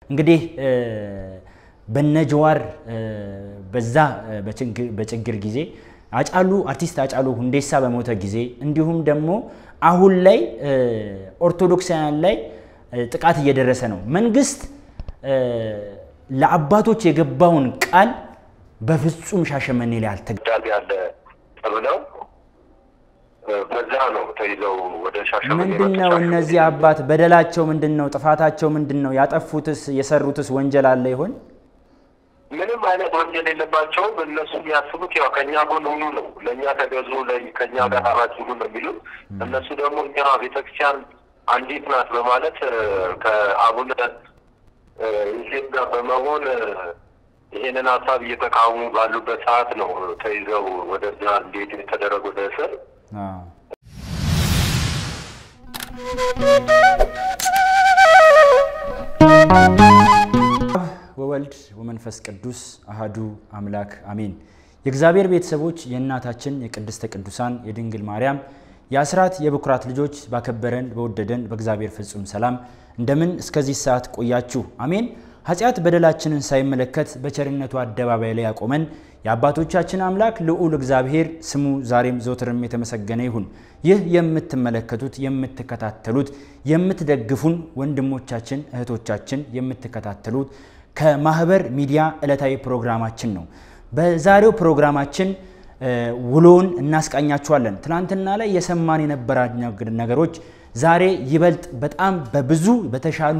እንግዲህ በነጀዋር በዛ በችግር ጊዜ አጫሉ አርቲስት አጫሉ ሁንዴሳ በሞተ ጊዜ እንዲሁም ደግሞ አሁን ላይ ኦርቶዶክሳውያን ላይ ጥቃት እየደረሰ ነው። መንግስት ለአባቶች የገባውን ቃል በፍጹም ሻሸመኔ ላይ አልተገዳቢ ያለ ተብለው በዛ ነው ተይዘው ወደ ሻሸመኔ ምንድን ነው እነዚህ አባት በደላቸው ምንድን ነው? ጥፋታቸው ምንድን ነው? ያጠፉትስ የሰሩትስ ወንጀል አለ ይሆን? ምንም አይነት ወንጀል የለባቸውም። እነሱ የሚያስቡት ያው ከእኛ ጎን ሁኑ ነው፣ ለእኛ ተገዙ፣ ከእኛ ጋር አብራችሁ ሁኑ ነው የሚሉት። እነሱ ደግሞ እኛ ቤተክርስቲያን አንዲት ናት በማለት ከአቡነ ዮሴፍ ጋር በመሆን ይሄንን ሀሳብ እየተቃወሙ ባሉበት ሰዓት ነው ተይዘው ወደዛ እንዴት የተደረጉ ወደ እስር ወወልድ ወመንፈስ ቅዱስ አሃዱ አምላክ አሜን። የእግዚአብሔር ቤተሰቦች የእናታችን የቅድስተ ቅዱሳን የድንግል ማርያም የአስራት የበኩራት ልጆች ባከበረን በወደደን በእግዚአብሔር ፍጹም ሰላም እንደምን እስከዚህ ሰዓት ቆያችሁ? አሜን። ኃጢአት በደላችንን ሳይመለከት በቸርነቱ አደባባይ ላይ ያቆመን የአባቶቻችን አምላክ ልዑል እግዚአብሔር ስሙ ዛሬም ዘወትርም የተመሰገነ ይሁን። ይህ የምትመለከቱት የምትከታተሉት የምትደግፉን ወንድሞቻችን እህቶቻችን የምትከታተሉት ከማህበር ሚዲያ ዕለታዊ ፕሮግራማችን ነው። በዛሬው ፕሮግራማችን ውሎውን እናስቃኛችኋለን። ትናንትና ላይ የሰማን የነበራ ነገሮች ዛሬ ይበልጥ በጣም በብዙ በተሻሉ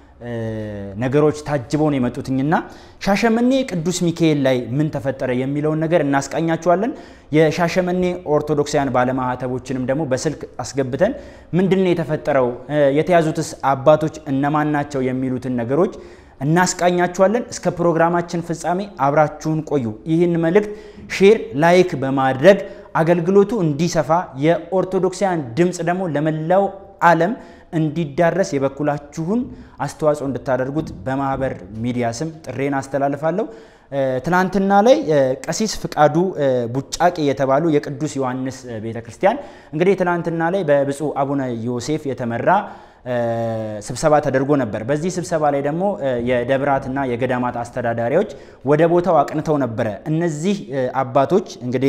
ነገሮች ታጅበው ነው የመጡትኝና ሻሸመኔ ቅዱስ ሚካኤል ላይ ምን ተፈጠረ የሚለውን ነገር እናስቃኛችኋለን። የሻሸመኔ ኦርቶዶክሳውያን ባለማህተቦችንም ደግሞ በስልክ አስገብተን ምንድን ነው የተፈጠረው፣ የተያዙትስ አባቶች እነማን ናቸው የሚሉትን ነገሮች እናስቃኛችኋለን። እስከ ፕሮግራማችን ፍጻሜ አብራችሁን ቆዩ። ይህን መልእክት ሼር፣ ላይክ በማድረግ አገልግሎቱ እንዲሰፋ የኦርቶዶክሳውያን ድምፅ ደግሞ ለመላው ዓለም እንዲዳረስ የበኩላችሁን አስተዋጽኦ እንድታደርጉት በማህበር ሚዲያ ስም ጥሬን አስተላልፋለሁ። ትናንትና ላይ ቀሲስ ፍቃዱ ቡጫቄ የተባሉ የቅዱስ ዮሐንስ ቤተ ክርስቲያን እንግዲህ ትናንትና ላይ በብፁዕ አቡነ ዮሴፍ የተመራ ስብሰባ ተደርጎ ነበር። በዚህ ስብሰባ ላይ ደግሞ የደብራትና የገዳማት አስተዳዳሪዎች ወደ ቦታው አቅንተው ነበረ። እነዚህ አባቶች እንግዲህ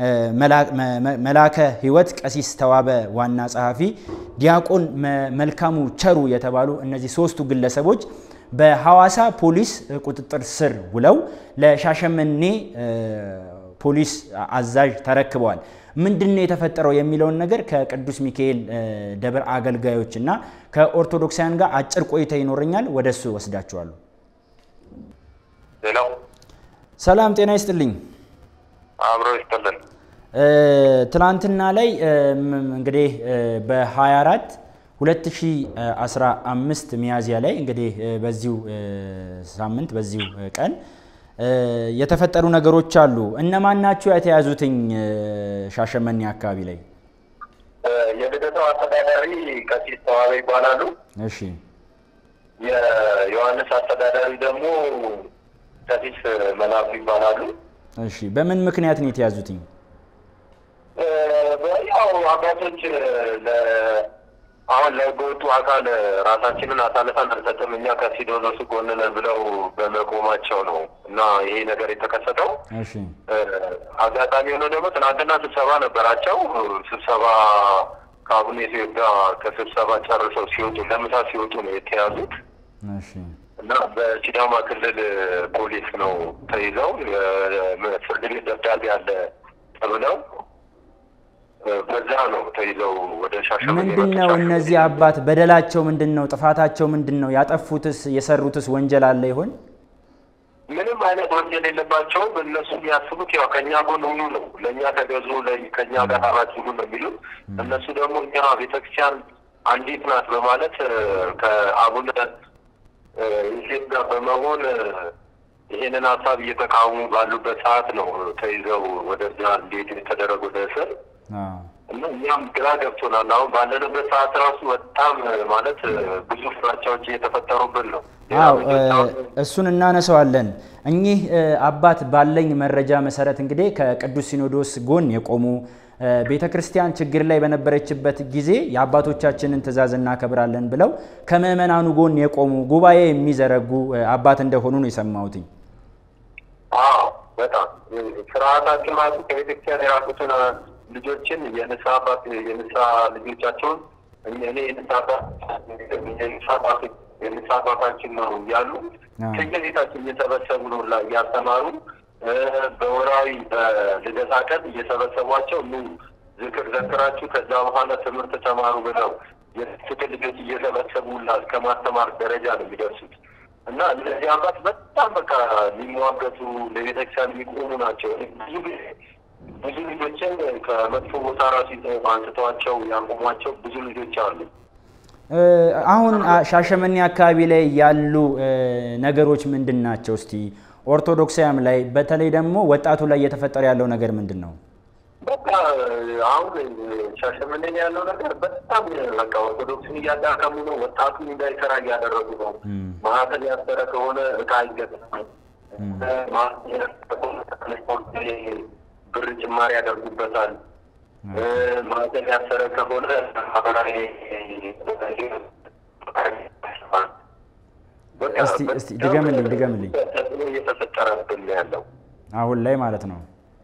መላከ ሕይወት ቀሲስ ተዋበ ዋና ጸሐፊ፣ ዲያቆን መልካሙ ቸሩ የተባሉ እነዚህ ሶስቱ ግለሰቦች በሐዋሳ ፖሊስ ቁጥጥር ስር ውለው ለሻሸመኔ ፖሊስ አዛዥ ተረክበዋል። ምንድን ነው የተፈጠረው የሚለውን ነገር ከቅዱስ ሚካኤል ደብር አገልጋዮች እና ከኦርቶዶክሳውያን ጋር አጭር ቆይታ ይኖረኛል። ወደ እሱ ወስዳችኋለሁ። ሌላው ሰላም ጤና ይስጥልኝ። አብሮ ይስጥልን። ትናንትና ላይ እንግዲህ በ24 2015 ሚያዝያ ላይ እንግዲህ በዚሁ ሳምንት በዚሁ ቀን የተፈጠሩ ነገሮች አሉ። እነማን ናቸው የተያዙትኝ? ሻሸመኔ አካባቢ ላይ የልደታው አስተዳዳሪ ቀሲስ ተዋበ ይባላሉ። እሺ። የዮሐንስ አስተዳዳሪ ደግሞ ቀሲስ መላኩ ይባላሉ። እሺ። በምን ምክንያት ነው የተያዙትኝ? ያው አባቶች አሁን ለህገወጡ አካል ራሳችንን አሳልፈን አንሰጥም እኛ ከሲኖዶሱ ጎን ነን ብለው በመቆማቸው ነው እና ይሄ ነገር የተከሰተው። እሺ። አጋጣሚ ሆኖ ደግሞ ትናንትና ስብሰባ ነበራቸው። ስብሰባ ከአቡነ ዮሴፍ ጋር ከስብሰባ ጨርሰው ሲወጡ ለምሳ ሲወጡ ነው የተያዙት እሺ። እና በሲዳማ ክልል ፖሊስ ነው ተይዘው ፍርድ ቤት ደብዳቤ አለ ተብለው በዛ ነው ተይዘው ወደ ሻሸመኔ ምንድን ነው እነዚህ አባት በደላቸው ምንድን ነው? ጥፋታቸው ምንድን ነው? ያጠፉትስ የሰሩትስ ወንጀል አለ ይሆን? ምንም አይነት ወንጀል የለባቸውም። እነሱ የሚያስቡት ያው ከእኛ ጎን ሁኑ ነው፣ ለእኛ ተገዙ፣ ከእኛ ጋር አብራችሁ ሁኑ ነው የሚሉት። እነሱ ደግሞ እኛ ቤተክርስቲያን አንዲት ናት በማለት ከአቡነ ዮሴፍ ጋር በመሆን ይሄንን ሀሳብ እየተቃወሙ ባሉበት ሰዓት ነው ተይዘው ወደዛ እንዴት የተደረጉ ወደ እስር እና እኛም ግራ ገብቶናል። አሁን ባለንበት ሰዓት ራሱ በጣም ማለት ብዙ ፍራቻዎች እየተፈጠሩብን ነው። አዎ እሱን እናነሳዋለን። እኚህ አባት ባለኝ መረጃ መሰረት እንግዲህ ከቅዱስ ሲኖዶስ ጎን የቆሙ ቤተ ክርስቲያን ችግር ላይ በነበረችበት ጊዜ የአባቶቻችንን ትእዛዝ እናከብራለን ብለው ከምዕመናኑ ጎን የቆሙ ጉባኤ የሚዘረጉ አባት እንደሆኑ ነው የሰማሁትኝ። አዎ በጣም ስርዓታችን ማለት ከቤተክርስቲያን የራቁትን ልጆችን የንስሐ አባት የንስሐ ልጆቻቸውን እኔ የንስሐ አባት የንስሐ አባታችን ነው እያሉ ከየቤታችን እየሰበሰቡ ነው እያስተማሩ በወራዊ በልደታ ቀን እየሰበሰቧቸው ኑ ዝክር ዘክራችሁ ከዛ በኋላ ትምህርት ተማሩ ብለው የፍቅር ልጆች እየሰበሰቡ እስከ ማስተማር ደረጃ ነው የሚደርሱት። እና እነዚህ አባት በጣም በቃ የሚሟገቱ ለቤተክርስቲያን የሚቆሙ ናቸው። ብዙ ጊዜ ብዙ ልጆችን ከመጥፎ ቦታ ራሱ አንስተዋቸው ያቆሟቸው ብዙ ልጆች አሉ። አሁን ሻሸመኔ አካባቢ ላይ ያሉ ነገሮች ምንድን ናቸው? እስቲ ኦርቶዶክሳውያም ላይ በተለይ ደግሞ ወጣቱ ላይ እየተፈጠረ ያለው ነገር ምንድን ነው? በቃ አሁን ሻሸመኔ ያለው ነገር በጣም በቃ ኦርቶዶክስን እያዳከሙ ነው። ወጣቱን እንዳይሰራ እያደረጉ ነው። ማህተም ያሰረ ከሆነ እቃ አይገዛም። ብር ጭማሪ ያደርጉበታል። ማህተም ያሰረ ከሆነ ማህበራዊ እስቲ ድገምልኝ ድገምልኝ። ተጽዕኖ እየተፈጠረብን ያለው አሁን ላይ ማለት ነው።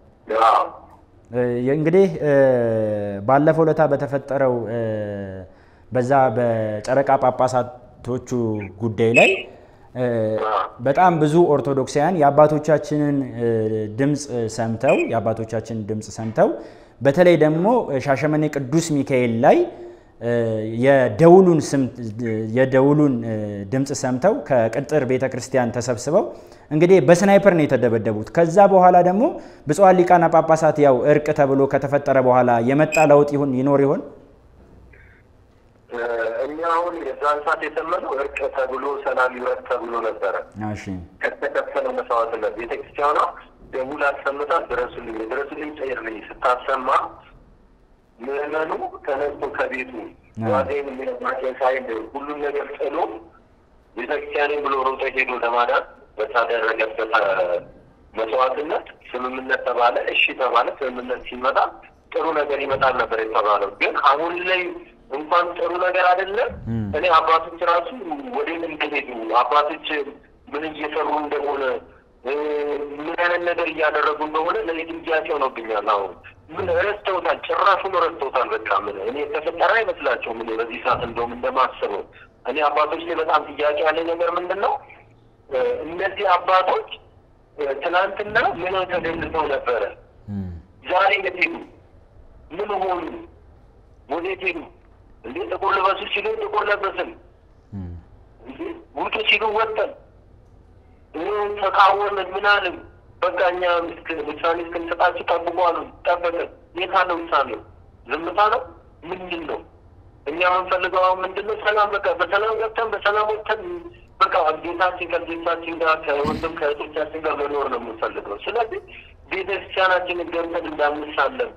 እንግዲህ ባለፈው ለታ በተፈጠረው በዛ በጨረቃ ጳጳሳቶቹ ጉዳይ ላይ በጣም ብዙ ኦርቶዶክሳውያን የአባቶቻችንን ድምፅ ሰምተው የአባቶቻችንን ድምፅ ሰምተው በተለይ ደግሞ ሻሸመኔ ቅዱስ ሚካኤል ላይ የደውሉን ስም የደውሉን ድምፅ ሰምተው ከቅጥር ቤተ ክርስቲያን ተሰብስበው እንግዲህ በስናይፐር ነው የተደበደቡት። ከዛ በኋላ ደግሞ ብፁዓን ሊቃነ ጳጳሳት ያው እርቅ ተብሎ ከተፈጠረ በኋላ የመጣ ለውጥ ይሁን ይኖር ይሆን? እኛ አሁን የዛን ሰዓት የሰመነው እርቅ ተብሎ ሰላም ይውረድ ተብሎ ነበረ። እሺ ከተከፈለ መስዋዕትነት ቤተክርስቲያኗ ደውል አሰምታ ድረሱልኝ ድረሱልኝ ጥሪ ስታሰማ ምዕመኑ ተነስቶ ከቤቱ ዋዜን የሚነግሯቸው ሳይል ሁሉም ነገር ጥሎ ቤተክርስቲያንን ብሎ ሮጦ ሄዶ ለማዳን በታደረገበት መስዋዕትነት ስምምነት ተባለ። እሺ ተባለ። ስምምነት ሲመጣ ጥሩ ነገር ይመጣል ነበር የተባለው። ግን አሁን ላይ እንኳን ጥሩ ነገር አይደለም። እኔ አባቶች ራሱ ወደ ምን እንደሄዱ አባቶች ምን እየሰሩ እንደሆነ ምን አይነት ነገር እያደረጉ እንደሆነ ለዚህ ጥያቄ ሆኖብኛል። አሁን ምን ረስተውታል፣ ጭራሹን ረስተውታል። በቃ ምን እኔ የተፈጠረ አይመስላቸውም። እኔ በዚህ ሰዓት እንደውም እንደማስበው እኔ አባቶች ላይ በጣም ጥያቄ ያለኝ ነገር ምንድን ነው እነዚህ አባቶች ትናንትና ምን ተደልተው ነበረ? ዛሬ የት ሄዱ? ምን ሆኑ? ወዴት ሄዱ? እንዴ ጥቁር ልበሱ ሲሉ ጥቁር ለበስን፣ ውጡ ሲሉ ወጠን፣ ተቃወምን፣ ምን አልን? በቃ እኛ ውሳኔ እስክንሰጣችሁ ጠብቁ አሉ። ጠበቅን። የት አለ ውሳኔው? ዝምታ ነው? ምንድን ነው? እኛ የምንፈልገው አሁን ምንድን ነው? ሰላም በቃ በሰላም ገብተን በሰላም ወጥተን በቃ ጌታችን ከልጆቻችን ጋር ከወንድም ከእህቶቻችን ጋር መኖር ነው የምንፈልገው። ስለዚህ ቤተክርስቲያናችንን ገብተን እንዳንሳለን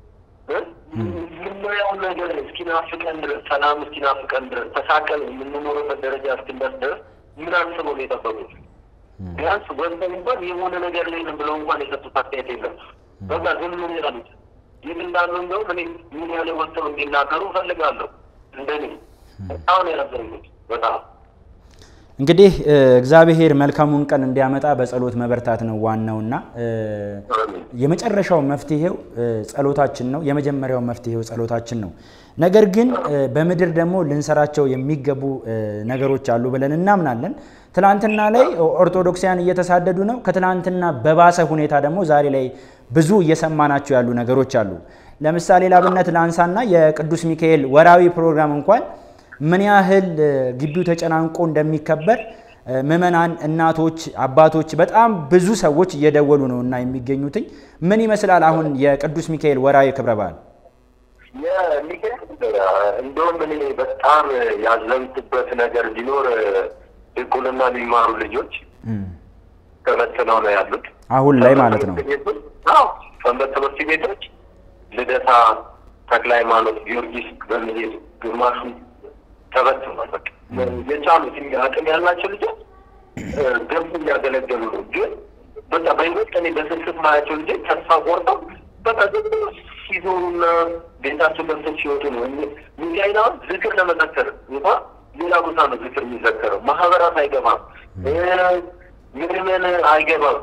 የምናየው ነገር እስኪናፍቀን ድረስ ሰላም እስኪናፍቀን ድረስ ተሳቀን የምንኖርበት ደረጃ እስክንደርስ ድረስ ምን አስበው ነው የጠበቁት? ቢያንስ ወንድም እንኳን የሆነ ነገር ላይ ነው ብለው እንኳን የሰጡት አስተያየት የለም። በቃ ዝም ምን ያሉት የት እንዳሉ እንደውም እኔ ምን ያለ ወጥተው እንዲናገሩ እፈልጋለሁ። እንደኔ በጣም ነው ያዘንኩት በጣም እንግዲህ እግዚአብሔር መልካሙን ቀን እንዲያመጣ በጸሎት መበርታት ነው ዋናውና የመጨረሻው መፍትሄው ጸሎታችን ነው። የመጀመሪያው መፍትሄው ጸሎታችን ነው። ነገር ግን በምድር ደግሞ ልንሰራቸው የሚገቡ ነገሮች አሉ ብለን እናምናለን። ትናንትና ላይ ኦርቶዶክሳውያን እየተሳደዱ ነው። ከትናንትና በባሰ ሁኔታ ደግሞ ዛሬ ላይ ብዙ እየሰማናቸው ያሉ ነገሮች አሉ። ለምሳሌ ላብነት ላንሳና የቅዱስ ሚካኤል ወራዊ ፕሮግራም እንኳን ምን ያህል ግቢው ተጨናንቆ እንደሚከበር ምዕመናን፣ እናቶች፣ አባቶች በጣም ብዙ ሰዎች እየደወሉ ነው እና የሚገኙትኝ ምን ይመስላል አሁን የቅዱስ ሚካኤል ወራዊ ክብረ በዓል? የሚገርም እንደውም እኔ በጣም ያዘንኩበት ነገር ቢኖር ድቁንና የሚማሩ ልጆች ተበትነው ነው ያሉት። አሁን ላይ ማለት ነው። አዎ ሰንበት ትምህርት ቤቶች ልደታ ተክለ ሃይማኖት፣ ጊዮርጊስ በመሄድ ግማሹ ተበትኗል። በቃ የቻሉት አቅም ያላቸው ልጆች ገብቶ እያገለገሉ ነው። ግን በቃ በይበልጥ እኔ በስስት ማያቸው ልጆች ተስፋ ቆርጠው በቃ ዝም ብሎ ሲዞሩና ቤታቸው ገብተው ሲወጡ ነው። ሚካኤል አሁን ዝክር ለመዘከር እንኳ ሌላ ቦታ ነው ዝክር የሚዘከረው። ማህበራት አይገባም፣ ምዕመን አይገባም፣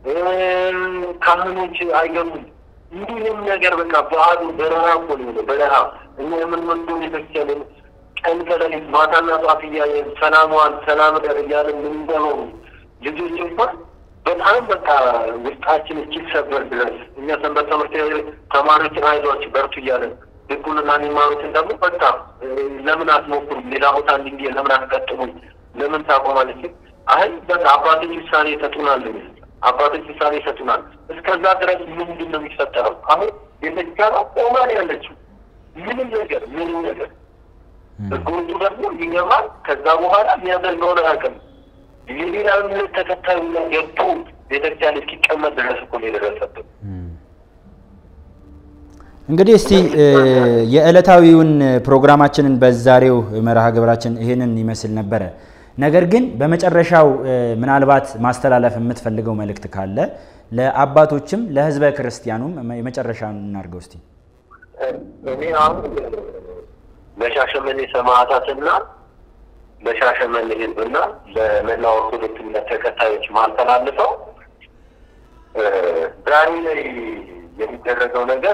ካህኖች አይገቡም። እንዲህም ነገር በቃ በዓሉ በረሃ እኮ ነው። በረሃ እኛ የምንወደው ቤተክርስቲያን ቀን ከሌሊት ማታና ጠዋት እያየን ሰላሟን ሰላም ደር እያለን የምንገባው ልጆች እንኳን በጣም በቃ ውስጣችን እስኪሰበር ድረስ እኛ ሰንበት ትምህርት ተማሪዎችን አይዟችሁ በርቱ እያለን ድቁንና የሚማሩትን ደግሞ በቃ ለምን አትሞክሩም? ሌላ ቦታ እንዲ ለምን አትቀጥሉም? ለምን ታቆማለች? አይ በቃ አባቶች ውሳኔ ይሰጡናል። አባቶች ውሳኔ ይሰጡናል። እስከዛ ድረስ ምንድን ነው የሚፈጠረው? አሁን ቤተክርስቲያኗ ቆማ ነው ያለችው። ምንም ነገር ምንም ነገር ህጎቹ ደግሞ ይገባል። ከዛ በኋላ የሚያደርገውን አያውቅም። የሌላ እምነት ተከታዩ ገብቶ ቤተክርስቲያን እስኪቀመጥ ድረስ እኮ ነው የደረሰብን። እንግዲህ እስቲ የዕለታዊውን ፕሮግራማችንን በዛሬው መርሃ ግብራችን ይህንን ይመስል ነበረ። ነገር ግን በመጨረሻው ምናልባት ማስተላለፍ የምትፈልገው መልእክት ካለ ለአባቶችም ለህዝበ ክርስቲያኑም የመጨረሻውን እናድርገው እስቲ። እኔ አሁን ለሻሸመኔ ሰማዕታትና ለሻሸመኔ ህዝብና ለመላ ኦርቶዶክስ እምነት ተከታዮች ማስተላልፈው ዛሬ ላይ የሚደረገው ነገር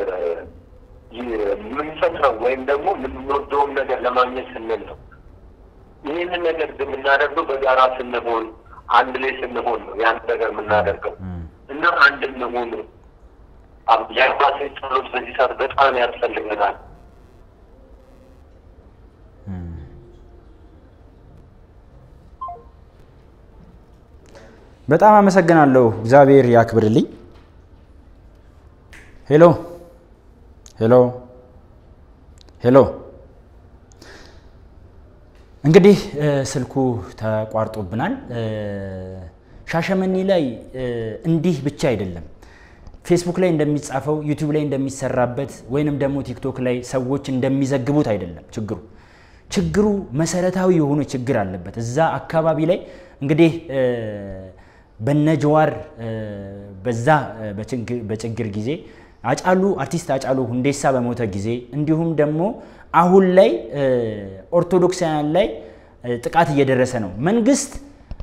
የምንፈጥረው ወይም ደግሞ የምንወደውን ነገር ለማግኘት ስንል ነው። ይህንን ነገር የምናደርገው በጋራ ስንሆን፣ አንድ ላይ ስንሆን ነው ያን ነገር የምናደርገው እና አንድ እንሆን። የአባቶች ጸሎት በዚህ ሰዓት በጣም ያስፈልገናል። በጣም አመሰግናለሁ። እግዚአብሔር ያክብርልኝ። ሄሎ ሄሎ ሄሎ። እንግዲህ ስልኩ ተቋርጦብናል። ሻሸመኔ ላይ እንዲህ ብቻ አይደለም። ፌስቡክ ላይ እንደሚጻፈው ዩቲዩብ ላይ እንደሚሰራበት ወይንም ደግሞ ቲክቶክ ላይ ሰዎች እንደሚዘግቡት አይደለም ችግሩ ችግሩ መሰረታዊ የሆነ ችግር አለበት። እዛ አካባቢ ላይ እንግዲህ በነጀዋር በዛ በችግር ጊዜ አጫሉ አርቲስት አጫሉ ሁንዴሳ በሞተ ጊዜ እንዲሁም ደግሞ አሁን ላይ ኦርቶዶክሳውያን ላይ ጥቃት እየደረሰ ነው። መንግስት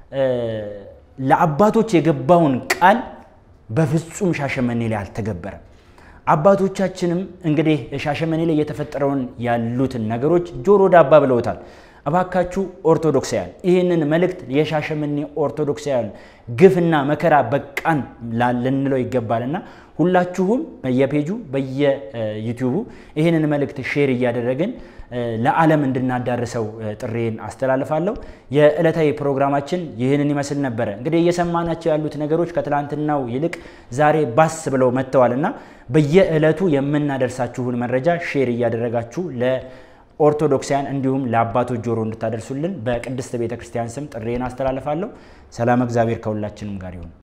ለአባቶች የገባውን ቃል በፍጹም ሻሸመኔ ላይ አልተገበረም። አባቶቻችንም እንግዲህ ሻሸመኔ ላይ የተፈጠረውን ያሉትን ነገሮች ጆሮ ዳባ ብለውታል። እባካችሁ ኦርቶዶክሳውያን ይህንን መልእክት የሻሸመኔ ኦርቶዶክሳውያን ግፍና መከራ በቃን ልንለው ይገባልና ሁላችሁም በየፔጁ በየዩቲዩቡ ይህንን መልእክት ሼር እያደረግን ለዓለም እንድናዳርሰው ጥሬን አስተላልፋለሁ። የዕለታዊ ፕሮግራማችን ይህንን ይመስል ነበረ። እንግዲህ እየሰማናቸው ያሉት ነገሮች ከትላንትናው ይልቅ ዛሬ ባስ ብለው መጥተዋል እና በየዕለቱ የምናደርሳችሁን መረጃ ሼር እያደረጋችሁ ለኦርቶዶክሳውያን እንዲሁም ለአባቶች ጆሮ እንድታደርሱልን በቅድስት ቤተ ክርስቲያን ስም ጥሬን አስተላልፋለሁ። ሰላም፣ እግዚአብሔር ከሁላችንም ጋር ይሁን።